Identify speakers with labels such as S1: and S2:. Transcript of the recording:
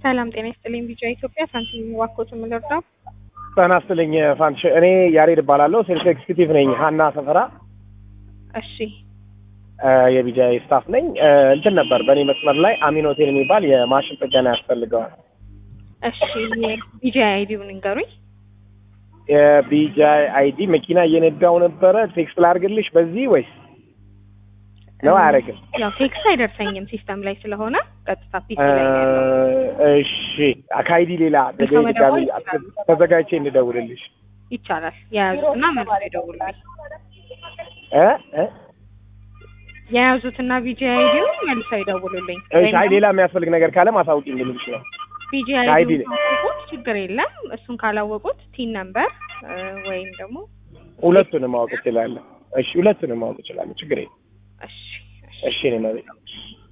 S1: ሰላም ጤና ይስጥልኝ። ቢጫ ኢትዮጵያ ሳንቲም ዋኮት የምንረዳው
S2: ጤና ይስጥልኝ ፋንሽ። እኔ ያሬድ እባላለሁ። ሴልስ ኤክስኪዩቲቭ ነኝ ሀና ሰፈራ
S1: እሺ
S2: የቢጃ ስታፍ ነኝ። እንትን ነበር በእኔ መስመር ላይ አሚን ሆቴል የሚባል የማሽን ጥገና ያስፈልገዋል።
S1: እሺ የቢጃ አይዲውን ንገሩኝ።
S2: የቢጃ አይዲ መኪና እየነዳው ነበረ። ቴክስት ላድርግልሽ በዚህ ወይስ ነው? አያደርግም።
S1: ያው ቴክስት አይደርሰኝም ሲስተም ላይ ስለሆነ ቀጥታ ፒሲ ላይ ነው ያለው።
S2: እሺ ከአይዲ ሌላ
S1: ሰው መደወል
S2: ድጋሚ
S1: ይችላሉ።
S2: ተዘጋጅቼ እንድደውልልሽ
S1: ይቻላል። የያዙትና መልሶ ይደውሉልኝ።
S2: እ እ
S1: የያዙትና ቢጂ አይዲውን መልሰው ይደውሉልኝ።
S2: እሺ አይ ሌላ የሚያስፈልግ ነገር ካለ ማሳውቂኝ ልልሽ ነው።
S1: ቢጂ
S2: አይዲ
S1: አይዲውን ካወቁት ችግር የለም። እሱን ካላወቁት ቲን ነምበር ወይም ደግሞ
S2: ሁለቱንም ማወቅ እችላለሁ። እሺ ሁለቱንም ማወቅ እችላለሁ። ችግር የለም።
S1: እሺ እሺ
S2: እሺ እኔ መቤት